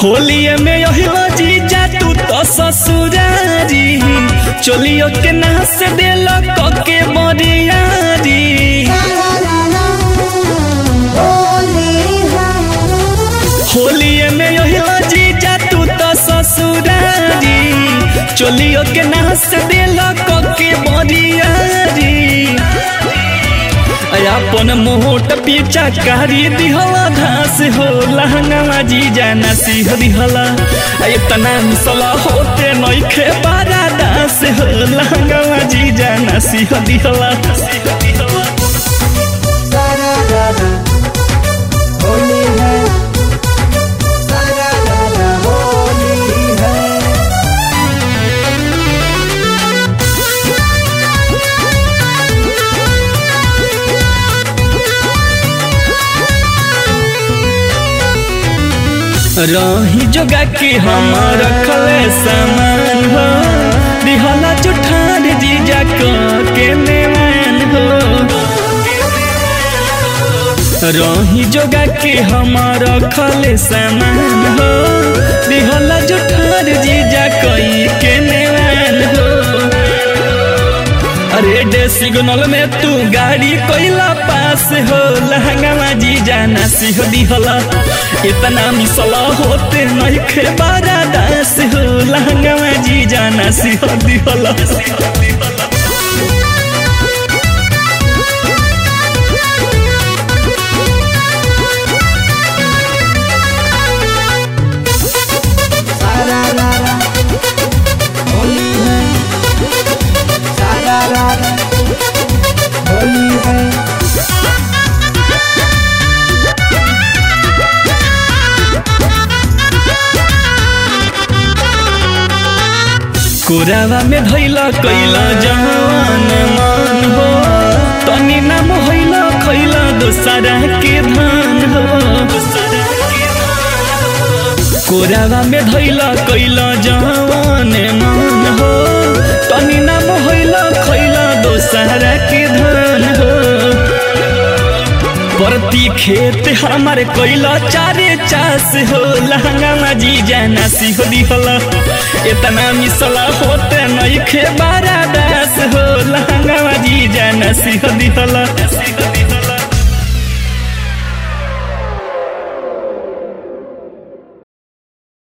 होलिए में यहिला जीजा तू तो ससुरारी चोलियो के नास देल कके बरियारी होलिए में यहिला जीजा तू तो ससुरारी चोलियो के नास देल कके बरियारी अपन मोट पीछा कारी दिहला घास हो लहंगा जीजा नसी हो दिहला इतना मिसला होते नइखे बारा दास हो लहंगा जीजा नसी हो दिहला होली है सारा रारा होली है रही जोगा के हम रखले सामान हो दिहला जुठार जीजा के नेवान हो रही जोगा के हम रखले सामान हो दिहला जुठार जीजा कई के नेवान हो अरे डे सिग्नल में तू गाड़ी कोइला पास हो लहंगा जीजा नासी हो दिहला इतना मिसला होते नहीं खे बारा दास हो लहंगा जीजा नासी हो दिहला सारा रारा होली है सारा रारा होली है कोरावा में धैला कैला जवान मान हो तनी नाम हैला खैला दोसरा के धान हो कोरावा में धैला कैला जवान मान हो तनी नाम हैला खैला दोसरा के धान हो प्रति खेत हमार कोइला चारे चास हो लहंगा जी जाना सी हो दिहला इतना मिसला होते नहीं खे बारा दास हो लहंगा जी जाना सी हो दिहला